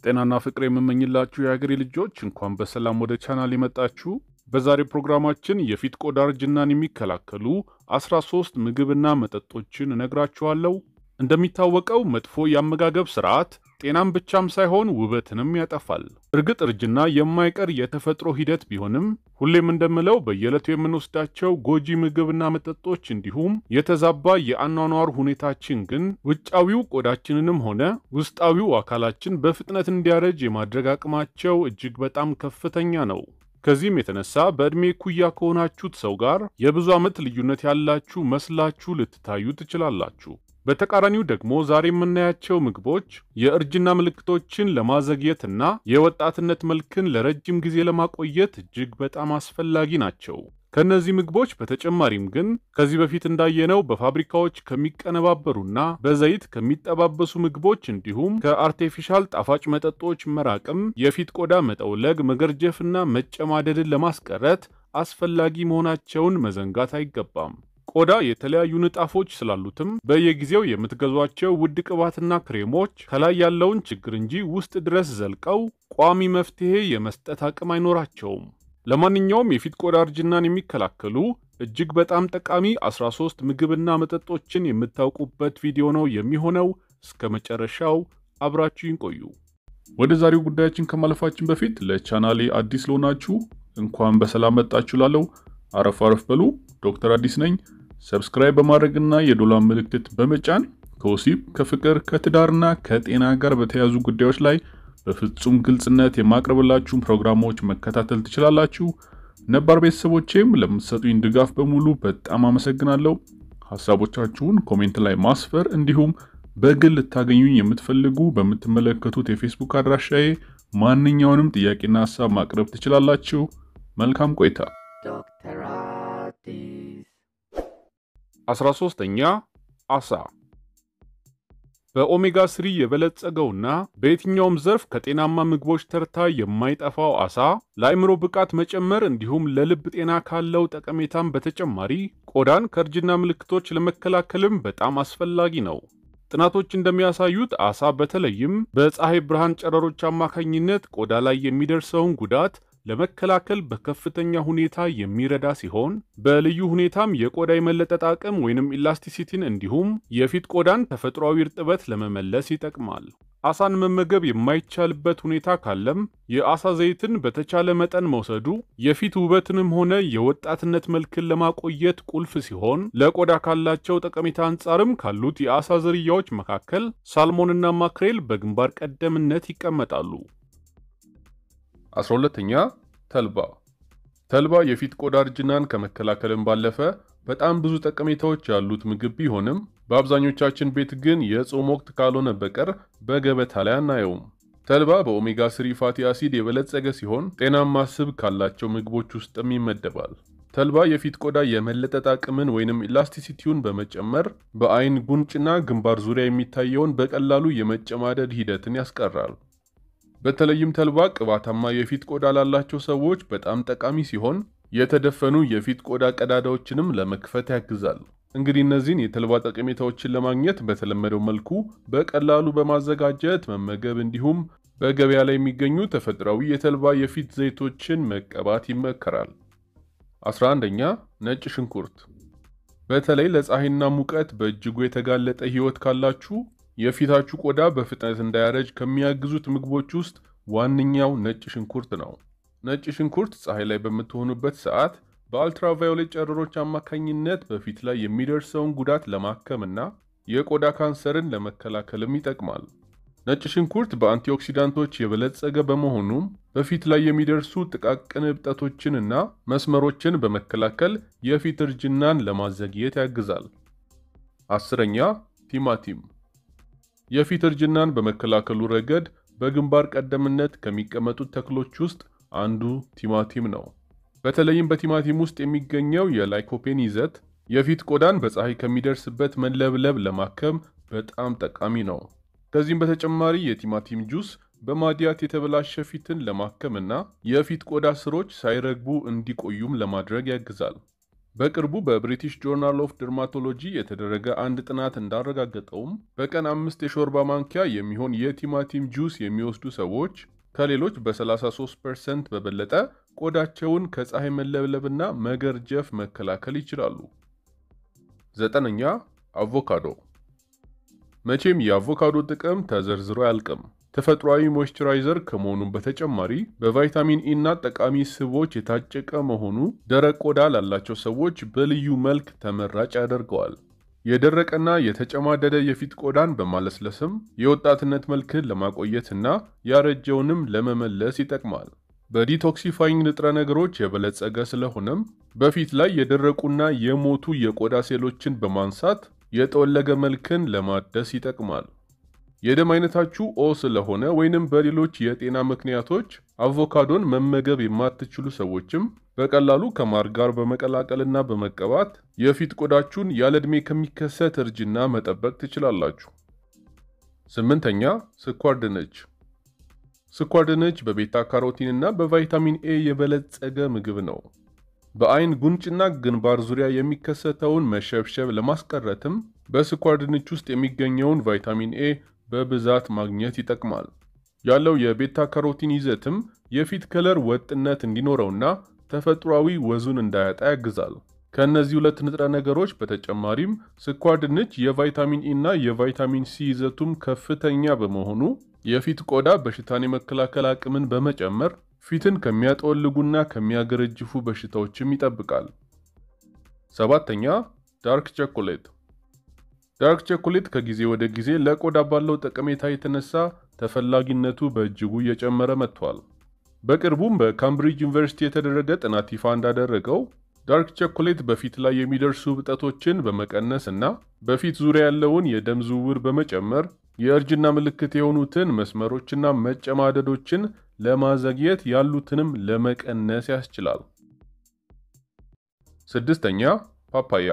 ጤናና ፍቅር የምመኝላችሁ የሀገሬ ልጆች እንኳን በሰላም ወደ ቻናል የመጣችሁ። በዛሬ ፕሮግራማችን የፊት ቆዳ እርጅናን የሚከላከሉ 13 ምግብና መጠጦችን እነግራችኋለሁ። እንደሚታወቀው መጥፎ የአመጋገብ ስርዓት ጤናም ብቻም ሳይሆን ውበትንም ያጠፋል። እርግጥ እርጅና የማይቀር የተፈጥሮ ሂደት ቢሆንም ሁሌም እንደምለው በየዕለቱ የምንወስዳቸው ጎጂ ምግብና መጠጦች እንዲሁም የተዛባ የአኗኗር ሁኔታችን ግን ውጫዊው ቆዳችንንም ሆነ ውስጣዊው አካላችን በፍጥነት እንዲያረጅ የማድረግ አቅማቸው እጅግ በጣም ከፍተኛ ነው። ከዚህም የተነሳ በዕድሜ ኩያ ከሆናችሁት ሰው ጋር የብዙ ዓመት ልዩነት ያላችሁ መስላችሁ ልትታዩ ትችላላችሁ። በተቃራኒው ደግሞ ዛሬ የምናያቸው ምግቦች የእርጅና ምልክቶችን ለማዘግየትና የወጣትነት መልክን ለረጅም ጊዜ ለማቆየት እጅግ በጣም አስፈላጊ ናቸው። ከእነዚህ ምግቦች በተጨማሪም ግን ከዚህ በፊት እንዳየነው በፋብሪካዎች ከሚቀነባበሩና በዘይት ከሚጠባበሱ ምግቦች እንዲሁም ከአርቴፊሻል ጣፋጭ መጠጦች መራቅም የፊት ቆዳ መጠውለግ፣ መገርጀፍና መጨማደድን ለማስቀረት አስፈላጊ መሆናቸውን መዘንጋት አይገባም። ቆዳ የተለያዩ ንጣፎች ስላሉትም በየጊዜው የምትገዟቸው ውድ ቅባትና ክሬሞች ከላይ ያለውን ችግር እንጂ ውስጥ ድረስ ዘልቀው ቋሚ መፍትሄ የመስጠት አቅም አይኖራቸውም። ለማንኛውም የፊት ቆዳ እርጅናን የሚከላከሉ እጅግ በጣም ጠቃሚ 13 ምግብና መጠጦችን የምታውቁበት ቪዲዮ ነው የሚሆነው። እስከ መጨረሻው አብራችሁን ቆዩ። ወደ ዛሬው ጉዳያችን ከማለፋችን በፊት ለቻናሌ አዲስ ለሆናችሁ እንኳን በሰላም መጣችሁ ላለው አረፍ አረፍ በሉ። ዶክተር አዲስ ነኝ። ሰብስክራይብ በማድረግና የዶላር ምልክት በመጫን ከወሲብ ከፍቅር ከትዳርና ከጤና ጋር በተያያዙ ጉዳዮች ላይ በፍጹም ግልጽነት የማቅረብላችሁን ፕሮግራሞች መከታተል ትችላላችሁ። ነባር ቤተሰቦቼም ለምትሰጡኝ ድጋፍ በሙሉ በጣም አመሰግናለሁ። ሀሳቦቻችሁን ኮሜንት ላይ ማስፈር እንዲሁም በግል ልታገኙኝ የምትፈልጉ በምትመለከቱት የፌስቡክ አድራሻዬ ማንኛውንም ጥያቄና ሀሳብ ማቅረብ ትችላላችሁ። መልካም ቆይታ። ዶክተር አዲስ 13ኛ አሳ በኦሜጋ ስሪ የበለጸገውና በየትኛውም ዘርፍ ከጤናማ ምግቦች ተርታ የማይጠፋው አሳ ለአእምሮ ብቃት መጨመር እንዲሁም ለልብ ጤና ካለው ጠቀሜታም በተጨማሪ ቆዳን ከእርጅና ምልክቶች ለመከላከልም በጣም አስፈላጊ ነው። ጥናቶች እንደሚያሳዩት አሳ በተለይም በፀሐይ ብርሃን ጨረሮች አማካኝነት ቆዳ ላይ የሚደርሰውን ጉዳት ለመከላከል በከፍተኛ ሁኔታ የሚረዳ ሲሆን በልዩ ሁኔታም የቆዳ የመለጠጥ አቅም ወይንም ኢላስቲሲቲን እንዲሁም የፊት ቆዳን ተፈጥሯዊ እርጥበት ለመመለስ ይጠቅማል። አሳን መመገብ የማይቻልበት ሁኔታ ካለም የአሳ ዘይትን በተቻለ መጠን መውሰዱ የፊት ውበትንም ሆነ የወጣትነት መልክን ለማቆየት ቁልፍ ሲሆን ለቆዳ ካላቸው ጠቀሜታ አንጻርም ካሉት የአሳ ዝርያዎች መካከል ሳልሞንና ማክሬል በግንባር ቀደምነት ይቀመጣሉ። 12ኛ ተልባ። ተልባ የፊት ቆዳ እርጅናን ከመከላከልም ባለፈ በጣም ብዙ ጠቀሜታዎች ያሉት ምግብ ቢሆንም በአብዛኞቻችን ቤት ግን የጾም ወቅት ካልሆነ በቀር በገበታ ላይ አናየውም። ተልባ በኦሜጋ ስሪ ፋቲ አሲድ የበለጸገ ሲሆን ጤናማ ስብ ካላቸው ምግቦች ውስጥም ይመደባል። ተልባ የፊት ቆዳ የመለጠጥ አቅምን ወይንም ኢላስቲሲቲውን በመጨመር በአይን ጉንጭና ግንባር ዙሪያ የሚታየውን በቀላሉ የመጨማደድ ሂደትን ያስቀራል። በተለይም ተልባ ቅባታማ የፊት ቆዳ ላላቸው ሰዎች በጣም ጠቃሚ ሲሆን የተደፈኑ የፊት ቆዳ ቀዳዳዎችንም ለመክፈት ያግዛል። እንግዲህ እነዚህን የተልባ ጠቀሜታዎችን ለማግኘት በተለመደው መልኩ በቀላሉ በማዘጋጀት መመገብ እንዲሁም በገበያ ላይ የሚገኙ ተፈጥሯዊ የተልባ የፊት ዘይቶችን መቀባት ይመከራል። 11ኛ ነጭ ሽንኩርት። በተለይ ለፀሐይና ሙቀት በእጅጉ የተጋለጠ ሕይወት ካላችሁ የፊታችሁ ቆዳ በፍጥነት እንዳያረጅ ከሚያግዙት ምግቦች ውስጥ ዋነኛው ነጭ ሽንኩርት ነው። ነጭ ሽንኩርት ፀሐይ ላይ በምትሆኑበት ሰዓት በአልትራቫዮሌት ጨረሮች አማካኝነት በፊት ላይ የሚደርሰውን ጉዳት ለማከምና የቆዳ ካንሰርን ለመከላከልም ይጠቅማል። ነጭ ሽንኩርት በአንቲኦክሲዳንቶች የበለጸገ በመሆኑም በፊት ላይ የሚደርሱ ጥቃቅን እብጠቶችንና መስመሮችን በመከላከል የፊት እርጅናን ለማዘግየት ያግዛል። አስረኛ ቲማቲም የፊት እርጅናን በመከላከሉ ረገድ በግንባር ቀደምነት ከሚቀመጡት ተክሎች ውስጥ አንዱ ቲማቲም ነው። በተለይም በቲማቲም ውስጥ የሚገኘው የላይኮፔን ይዘት የፊት ቆዳን በፀሐይ ከሚደርስበት መለብለብ ለማከም በጣም ጠቃሚ ነው። ከዚህም በተጨማሪ የቲማቲም ጁስ በማዲያት የተበላሸ ፊትን ለማከምና የፊት ቆዳ ስሮች ሳይረግቡ እንዲቆዩም ለማድረግ ያግዛል። በቅርቡ በብሪቲሽ ጆርናል ኦፍ ደርማቶሎጂ የተደረገ አንድ ጥናት እንዳረጋገጠውም በቀን አምስት የሾርባ ማንኪያ የሚሆን የቲማቲም ጁስ የሚወስዱ ሰዎች ከሌሎች በ33 ፐርሰንት በበለጠ ቆዳቸውን ከፀሐይ መለብለብና መገርጀፍ መከላከል ይችላሉ። ዘጠነኛ አቮካዶ። መቼም የአቮካዶ ጥቅም ተዘርዝሮ አያልቅም። ተፈጥሯዊ ሞይስቸራይዘር ከመሆኑም በተጨማሪ በቫይታሚን ኢ እና ጠቃሚ ስቦች የታጨቀ መሆኑ ደረቅ ቆዳ ላላቸው ሰዎች በልዩ መልክ ተመራጭ ያደርገዋል። የደረቀና የተጨማደደ የፊት ቆዳን በማለስለስም የወጣትነት መልክን ለማቆየትና ያረጀውንም ለመመለስ ይጠቅማል። በዲቶክሲፋይንግ ንጥረ ነገሮች የበለጸገ ስለሆነም በፊት ላይ የደረቁና የሞቱ የቆዳ ሴሎችን በማንሳት የጠወለገ መልክን ለማደስ ይጠቅማል። የደም አይነታችሁ ኦ ስለሆነ ወይንም በሌሎች የጤና ምክንያቶች አቮካዶን መመገብ የማትችሉ ሰዎችም በቀላሉ ከማር ጋር በመቀላቀልና በመቀባት የፊት ቆዳችሁን ያለ ዕድሜ ከሚከሰት እርጅና መጠበቅ ትችላላችሁ። ስምንተኛ ስኳር ድንች። ስኳር ድንች በቤታ ካሮቲን እና በቫይታሚን ኤ የበለጸገ ምግብ ነው። በአይን ጉንጭና ግንባር ዙሪያ የሚከሰተውን መሸብሸብ ለማስቀረትም በስኳር ድንች ውስጥ የሚገኘውን ቫይታሚን ኤ በብዛት ማግኘት ይጠቅማል። ያለው የቤታ ካሮቲን ይዘትም የፊት ከለር ወጥነት እንዲኖረውና ተፈጥሯዊ ወዙን እንዳያጣ ያግዛል። ከእነዚህ ሁለት ንጥረ ነገሮች በተጨማሪም ስኳር ድንች የቫይታሚን ኢ እና የቫይታሚን ሲ ይዘቱም ከፍተኛ በመሆኑ የፊት ቆዳ በሽታን የመከላከል አቅምን በመጨመር ፊትን ከሚያጠወልጉና ከሚያገረጅፉ በሽታዎችም ይጠብቃል። ሰባተኛ ዳርክ ቸኮሌት። ዳርክ ቸኮሌት ከጊዜ ወደ ጊዜ ለቆዳ ባለው ጠቀሜታ የተነሳ ተፈላጊነቱ በእጅጉ እየጨመረ መጥቷል። በቅርቡም በካምብሪጅ ዩኒቨርሲቲ የተደረገ ጥናት ይፋ እንዳደረገው ዳርክ ቸኮሌት በፊት ላይ የሚደርሱ እብጠቶችን በመቀነስ እና በፊት ዙሪያ ያለውን የደም ዝውውር በመጨመር የእርጅና ምልክት የሆኑትን መስመሮችና መጨማደዶችን ለማዘግየት ያሉትንም ለመቀነስ ያስችላል። ስድስተኛ ፓፓያ።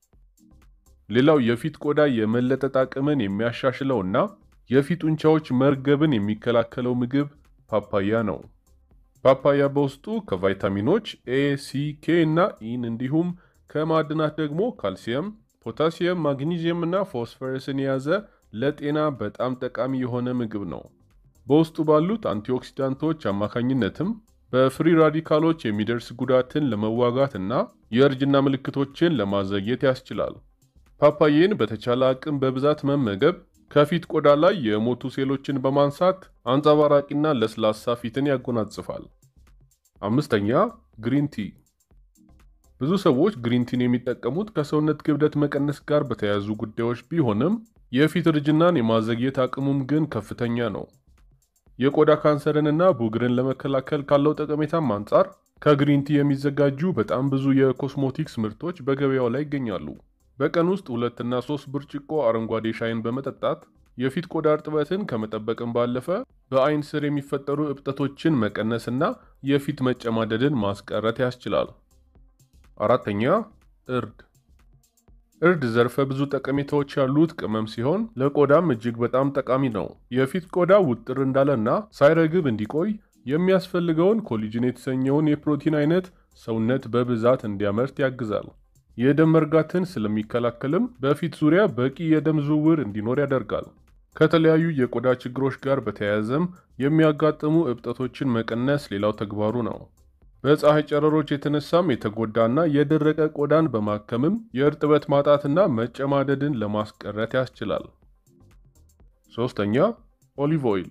ሌላው የፊት ቆዳ የመለጠጥ አቅምን የሚያሻሽለውና የፊት ጡንቻዎች መርገብን የሚከላከለው ምግብ ፓፓያ ነው። ፓፓያ በውስጡ ከቫይታሚኖች ኤ፣ ሲ፣ ኬ እና ኢን እንዲሁም ከማዕድናት ደግሞ ካልሲየም፣ ፖታሲየም፣ ማግኒዚየም እና ፎስፈረስን የያዘ ለጤና በጣም ጠቃሚ የሆነ ምግብ ነው። በውስጡ ባሉት አንቲኦክሲዳንቶች አማካኝነትም በፍሪ ራዲካሎች የሚደርስ ጉዳትን ለመዋጋት እና የእርጅና ምልክቶችን ለማዘግየት ያስችላል። ፓፓዬን በተቻለ አቅም በብዛት መመገብ ከፊት ቆዳ ላይ የሞቱ ሴሎችን በማንሳት አንጸባራቂና ለስላሳ ፊትን ያጎናጽፋል። አምስተኛ ግሪን ቲ። ብዙ ሰዎች ግሪን ቲን የሚጠቀሙት ከሰውነት ክብደት መቀነስ ጋር በተያያዙ ጉዳዮች ቢሆንም የፊት እርጅናን የማዘግየት አቅሙም ግን ከፍተኛ ነው። የቆዳ ካንሰርንና ቡግርን ለመከላከል ካለው ጠቀሜታም አንጻር ከግሪን ቲ የሚዘጋጁ በጣም ብዙ የኮስሞቲክስ ምርቶች በገበያው ላይ ይገኛሉ። በቀን ውስጥ ሁለትና ሶስት ብርጭቆ አረንጓዴ ሻይን በመጠጣት የፊት ቆዳ እርጥበትን ከመጠበቅም ባለፈ በአይን ስር የሚፈጠሩ እብጠቶችን መቀነስና የፊት መጨማደድን ማስቀረት ያስችላል። አራተኛ እርድ። እርድ ዘርፈ ብዙ ጠቀሜታዎች ያሉት ቅመም ሲሆን ለቆዳም እጅግ በጣም ጠቃሚ ነው። የፊት ቆዳ ውጥር እንዳለና ሳይረግብ እንዲቆይ የሚያስፈልገውን ኮሊጅን የተሰኘውን የፕሮቲን አይነት ሰውነት በብዛት እንዲያመርት ያግዛል። የደም መርጋትን ስለሚከላከልም በፊት ዙሪያ በቂ የደም ዝውውር እንዲኖር ያደርጋል። ከተለያዩ የቆዳ ችግሮች ጋር በተያያዘም የሚያጋጥሙ እብጠቶችን መቀነስ ሌላው ተግባሩ ነው። በፀሐይ ጨረሮች የተነሳም የተጎዳና የደረቀ ቆዳን በማከምም የእርጥበት ማጣትና መጨማደድን ለማስቀረት ያስችላል። ሶስተኛ ኦሊቭ ኦይል።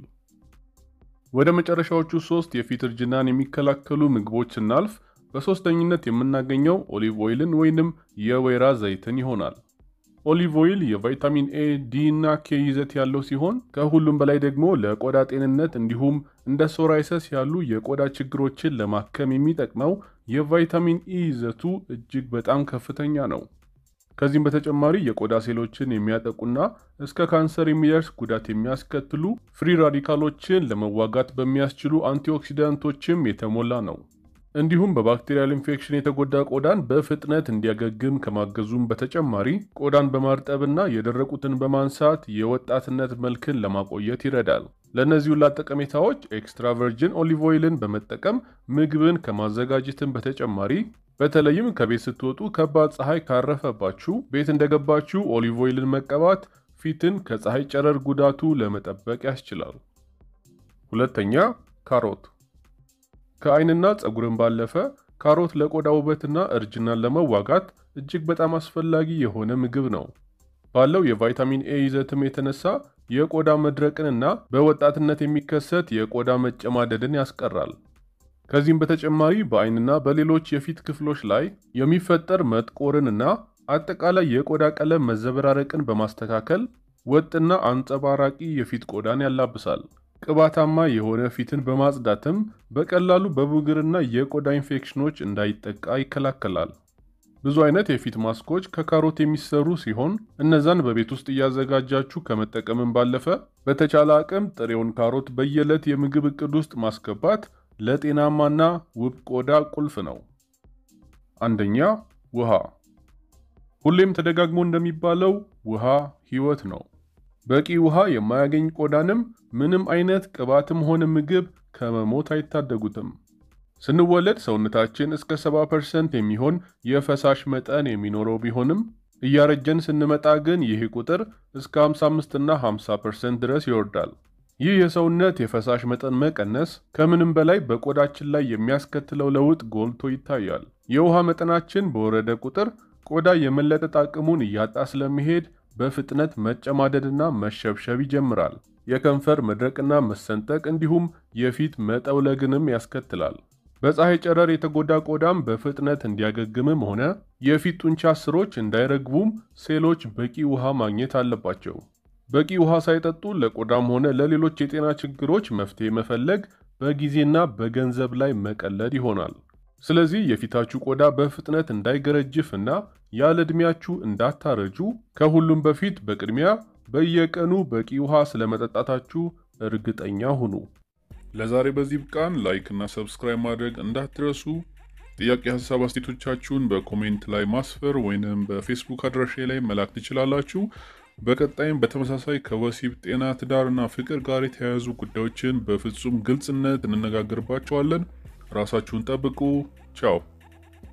ወደ መጨረሻዎቹ ሶስት የፊት እርጅናን የሚከላከሉ ምግቦች ስናልፍ በሶስተኝነት የምናገኘው ኦሊቭ ኦይልን ወይንም የወይራ ዘይትን ይሆናል። ኦሊቭ ኦይል የቫይታሚን ኤ፣ ዲ እና ኬ ይዘት ያለው ሲሆን ከሁሉም በላይ ደግሞ ለቆዳ ጤንነት እንዲሁም እንደ ሶራይሰስ ያሉ የቆዳ ችግሮችን ለማከም የሚጠቅመው የቫይታሚን ኢ ይዘቱ እጅግ በጣም ከፍተኛ ነው። ከዚህም በተጨማሪ የቆዳ ሴሎችን የሚያጠቁና እስከ ካንሰር የሚደርስ ጉዳት የሚያስከትሉ ፍሪ ራዲካሎችን ለመዋጋት በሚያስችሉ አንቲኦክሲዳንቶችም የተሞላ ነው። እንዲሁም በባክቴሪያል ኢንፌክሽን የተጎዳ ቆዳን በፍጥነት እንዲያገግም ከማገዙም በተጨማሪ ቆዳን በማርጠብና የደረቁትን በማንሳት የወጣትነት መልክን ለማቆየት ይረዳል። ለእነዚህ ሁላ ጠቀሜታዎች ኤክስትራ ቨርጅን ኦሊቭ ኦይልን በመጠቀም ምግብን ከማዘጋጀትም በተጨማሪ በተለይም ከቤት ስትወጡ ከባድ ፀሐይ ካረፈባችሁ ቤት እንደገባችሁ ኦሊቭ ኦይልን መቀባት ፊትን ከፀሐይ ጨረር ጉዳቱ ለመጠበቅ ያስችላል። ሁለተኛ ካሮት። ከአይንና ፀጉርን ባለፈ ካሮት ለቆዳ ውበትና እርጅናን ለመዋጋት እጅግ በጣም አስፈላጊ የሆነ ምግብ ነው። ባለው የቫይታሚን ኤ ይዘትም የተነሳ የቆዳ መድረቅንና በወጣትነት የሚከሰት የቆዳ መጨማደድን ያስቀራል። ከዚህም በተጨማሪ በአይንና በሌሎች የፊት ክፍሎች ላይ የሚፈጠር መጥቆርንና አጠቃላይ የቆዳ ቀለም መዘበራረቅን በማስተካከል ወጥና አንጸባራቂ የፊት ቆዳን ያላብሳል። ቅባታማ የሆነ ፊትን በማጽዳትም በቀላሉ በብጉርና የቆዳ ኢንፌክሽኖች እንዳይጠቃ ይከላከላል። ብዙ አይነት የፊት ማስኮች ከካሮት የሚሰሩ ሲሆን እነዛን በቤት ውስጥ እያዘጋጃችሁ ከመጠቀምም ባለፈ በተቻለ አቅም ጥሬውን ካሮት በየዕለት የምግብ እቅድ ውስጥ ማስገባት ለጤናማና ውብ ቆዳ ቁልፍ ነው። አንደኛ ውሃ። ሁሌም ተደጋግሞ እንደሚባለው ውሃ ሕይወት ነው። በቂ ውሃ የማያገኝ ቆዳንም ምንም አይነት ቅባትም ሆነ ምግብ ከመሞት አይታደጉትም። ስንወለድ ሰውነታችን እስከ 70% የሚሆን የፈሳሽ መጠን የሚኖረው ቢሆንም እያረጀን ስንመጣ ግን ይህ ቁጥር እስከ 55 እና 50% ድረስ ይወርዳል። ይህ የሰውነት የፈሳሽ መጠን መቀነስ ከምንም በላይ በቆዳችን ላይ የሚያስከትለው ለውጥ ጎልቶ ይታያል። የውሃ መጠናችን በወረደ ቁጥር ቆዳ የመለጠጥ አቅሙን እያጣ ስለሚሄድ በፍጥነት መጨማደድና መሸብሸብ ይጀምራል። የከንፈር መድረቅና መሰንጠቅ እንዲሁም የፊት መጠውለግንም ያስከትላል። በፀሐይ ጨረር የተጎዳ ቆዳም በፍጥነት እንዲያገግምም ሆነ የፊት ጡንቻ ስሮች እንዳይረግቡም ሴሎች በቂ ውሃ ማግኘት አለባቸው። በቂ ውሃ ሳይጠጡ ለቆዳም ሆነ ለሌሎች የጤና ችግሮች መፍትሄ መፈለግ በጊዜና በገንዘብ ላይ መቀለድ ይሆናል። ስለዚህ የፊታችሁ ቆዳ በፍጥነት እንዳይገረጅፍ እና ያለ ዕድሜያችሁ እንዳታረጁ ከሁሉም በፊት በቅድሚያ በየቀኑ በቂ ውሃ ስለመጠጣታችሁ እርግጠኛ ሁኑ። ለዛሬ በዚህ ብቃን። ላይክ እና ሰብስክራይብ ማድረግ እንዳትረሱ። ጥያቄ፣ ሀሳብ አስተያየቶቻችሁን በኮሜንት ላይ ማስፈር ወይንም በፌስቡክ አድራሻ ላይ መላክ ትችላላችሁ። በቀጣይም በተመሳሳይ ከወሲብ ጤና፣ ትዳርና ፍቅር ጋር የተያያዙ ጉዳዮችን በፍጹም ግልጽነት እንነጋገርባቸዋለን። ራሳችሁን ጠብቁ። ቻው